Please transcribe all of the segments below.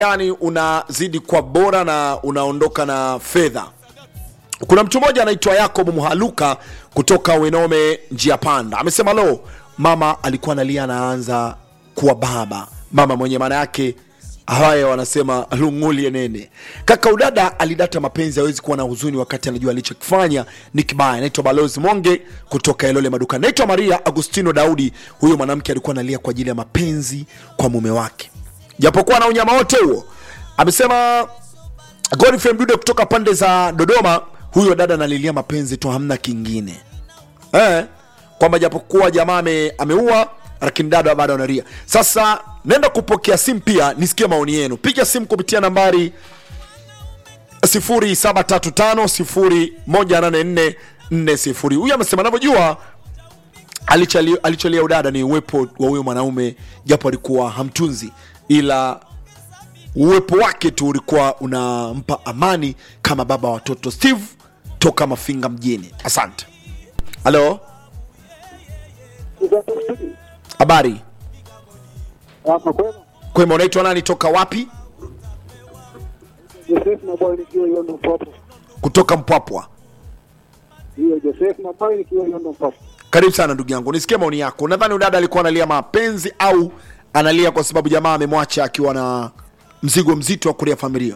gani unazidi kwa bora na unaondoka na fedha kuna mtu mmoja anaitwa yakob mhaluka kutoka wenome njia panda amesema lo mama alikuwa analia anaanza kuwa baba mama mwenye maana yake haya wanasema lungulie nene kaka udada alidata mapenzi hawezi kuwa na huzuni wakati anajua alichokifanya ni kibaya naitwa balozi monge kutoka elole maduka naitwa maria agustino daudi huyo mwanamke alikuwa analia kwa ajili ya mapenzi kwa mume wake japokuwa na unyama wote huo amesema godfrey mdude kutoka pande za dodoma huyo dada analilia mapenzi tu hamna kingine eh, kwamba japokuwa jamaa ame, ameua lakini dada bado analia sasa nenda kupokea simu pia nisikie maoni yenu piga simu kupitia nambari 0735 huyu amesema anavyojua alichali- alicholia udada ni uwepo wa huyo mwanaume japo alikuwa hamtunzi ila uwepo wake tu ulikuwa unampa amani kama baba wa watoto steve toka mafinga mjini asante halo habari Hapa kwema. kwema unaitwa nani toka wapi Joseph Maboy nikiwa Yondo Mpopo. kutoka mpwapwa Hiyo Joseph Maboy nikiwa Yondo Mpopo. karibu sana ndugu yangu nisikie maoni yako nadhani udada alikuwa analia mapenzi au analia kwa sababu jamaa amemwacha akiwa na mzigo mzito wa kulia familia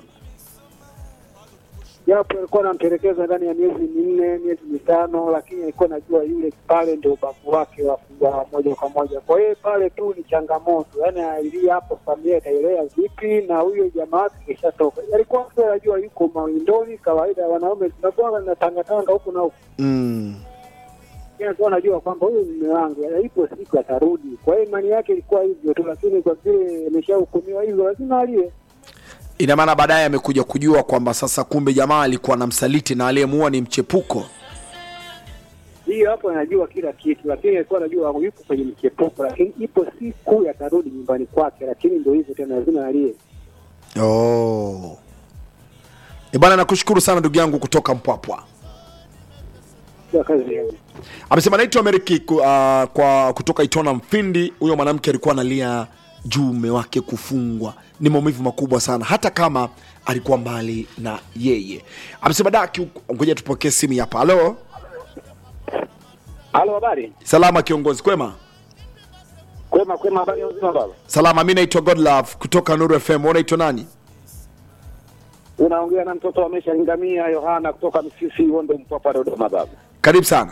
Japo alikuwa anamtelekeza ndani ya miezi minne, miezi mitano, lakini alikuwa anajua yule pale ndio ubavu wake wa wa moja kwa moja. Kwa hiyo pale tu ni changamoto, yaani alilia hapo, familia itaelea vipi na huyo jamaa wake kishatoka. Alikuwa tu anajua yuko mawindoni, kawaida ya wanaume tunakuwa na tangatanga huku na huku. mm. Yeye alikuwa anajua kwamba huyu mume wangu ipo siku atarudi. Kwa hiyo imani yake ilikuwa hivyo tu, lakini kwa vile ameshahukumiwa hivyo, lazima alie. ina maana baadaye amekuja kujua kwamba sasa kumbe jamaa alikuwa na msaliti na aliyemuua ni mchepuko hiyo hapo anajua kila kitu, lakini alikuwa anajua yuko kwenye mchepuko, lakini ipo siku yatarudi nyumbani kwake, lakini ndio hivyo tena, lazima alie. oh. E bwana nakushukuru sana ndugu yangu kutoka mpwapwa Sio kazi yao. amesema naitwa meriki ku, uh, kwa kutoka itona mfindi huyo mwanamke alikuwa analia juu mume wake kufungwa ni maumivu makubwa sana hata kama alikuwa mbali na yeye amesema daki ngoja tupokee simu hapa halo Halo, habari? salama kiongozi kwema Kwema, kwema, habari ya uzima baba? salama mi naitwa godlove kutoka nuru fm Wewe unaitwa nani Unaongea na mtoto wa Mesha Lingamia Yohana kutoka Msisi Wondo Mpwapwa Dodoma baba. karibu sana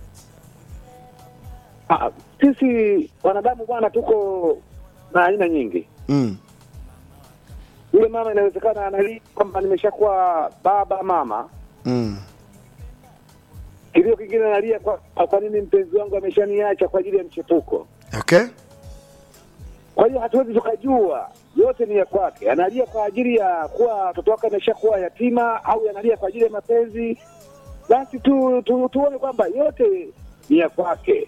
Ah, sisi wanadamu bwana tuko na aina nyingi. mm. Yule mama inawezekana analia kwamba nimeshakuwa baba mama, Mm. kilio kingine analia kwa, kwa nini mpenzi wangu ameshaniacha kwa ajili ya mchepuko. okay Kwa hiyo hatuwezi tukajua yote ni ya kwake. Analia kwa ajili ya kuwa watoto wake ameshakuwa yatima au analia kwa ajili ya mapenzi, basi tu, tu, tuone kwamba yote ni ya kwake.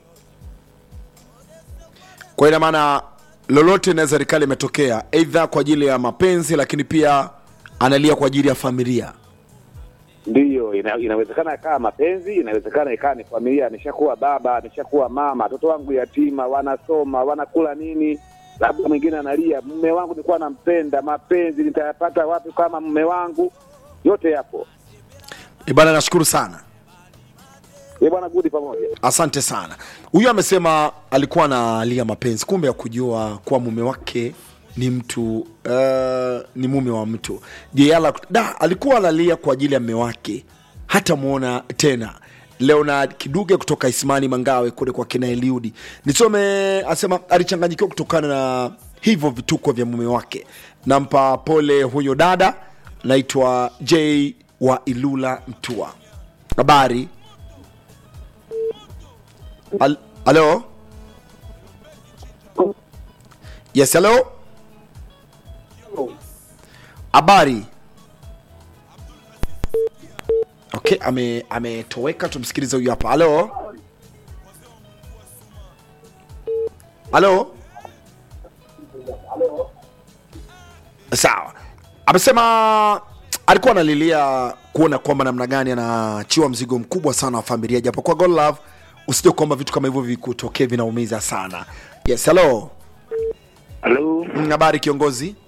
kwa ina maana lolote inaweza likali imetokea eidha kwa ajili ya mapenzi lakini pia analia kwa ajili ya familia Ndiyo, ina, inawezekana ikawa mapenzi, inawezekana ikawa ni familia, ameshakuwa baba, ameshakuwa mama, watoto wangu yatima, wanasoma, wanakula nini, labda mwingine analia, mume wangu nilikuwa nampenda, mapenzi nitayapata wapi kama mume wangu? Yote yapo. e bana nashukuru sana Ye bwana, gudi pamoja. asante sana huyu amesema alikuwa analia mapenzi kumbe ya kujua kuwa mume wake ni mtu uh, ni mume wa mtu je ala da alikuwa analia kwa ajili ya mme wake hata mwona tena leonard kiduge kutoka ismani mangawe kule kwa kina eliudi nisome asema alichanganyikiwa kutokana na hivyo vituko vya mume wake nampa pole huyo dada naitwa j wa ilula mtua habari Al- Halo? Yes, hello? Habari? Okay, ame ametoweka tumsikilize huyu hapa. Halo? Halo? Sawa. Amesema alikuwa analilia kuona kwamba namna gani anaachiwa mzigo mkubwa sana wa familia japokuwa God love usije kwamba vitu kama hivyo vikutokee vinaumiza sana yes hello Halo, Mm, habari kiongozi